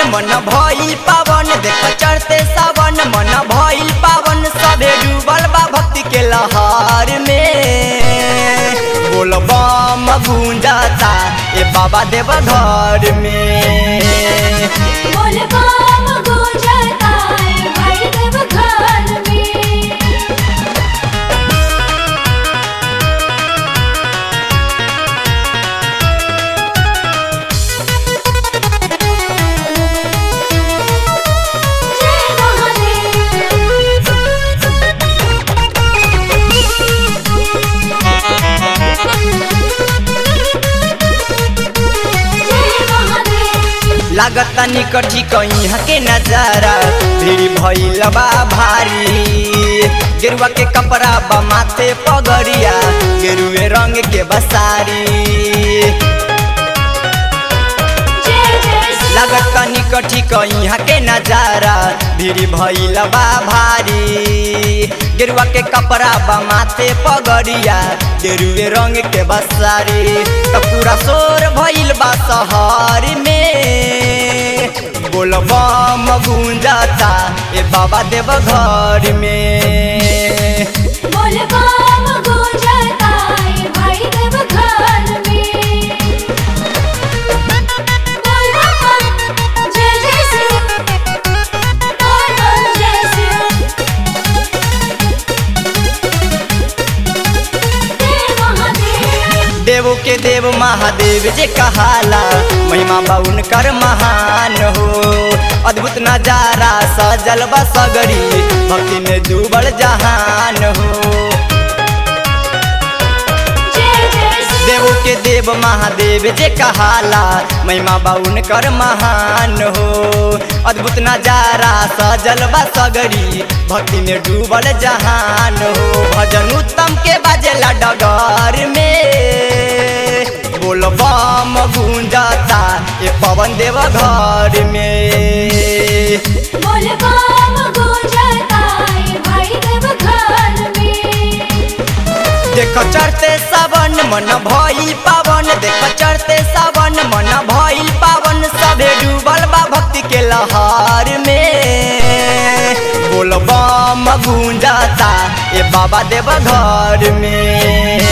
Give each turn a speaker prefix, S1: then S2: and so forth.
S1: मन भइल पावन देख चढ़ते सावन मन भइल पावन सभे डूबल बा भक्ति के लहर में बोल बम गूंजाता ए बाबा देव घर में
S2: बोल बम गूंजता है भाई देव घर में जय महादेव जय महादेव
S1: लागता निकठी कहीं के नजारा भीड़ भइल बा भारी गेरुआ के कपड़ा बा माथे पगड़िया गेरुए रंग के बसारी
S2: जय जय श्री
S1: लागता निकठी कहीं के नजारा भीड़ भइल बा भारी गेरुआ के कपड़ा बा माथे पगड़िया गेरुए रंग के बसारी त पूरा शोर भइल बा शहर में बोल बम गूंजाता ए बाबा देव घर में
S2: बोल बम गूंजता है भाई देव घर में बोल बम जय जय श्री बोल बम जय श्री जय महादेव
S1: देवो के देव महादेव जे कहाला महिमा बाउन कर महान हो अद्भुत नजारा सजल बा सगरी भक्ति में डूबल जहान हो
S2: जय जय श्री
S1: देवो के देव महादेव जे कहाला महिमा बाउन कर महान हो अद्भुत नजारा सजल बा सगरी भक्ति में डूबल जहान हो भजन उत्तम के बाजेला डगर में बोल बम गूंजाता ये पवन देव घर में
S2: बोल बम गूंजता है भाई देव घर में
S1: देख चढ़ते सावन मन भइल पावन देख चढ़ते सावन मन भइल पावन सभे डूबल बा भक्ति के लहर में बोल बम गूंजाता ए बाबा देव घर में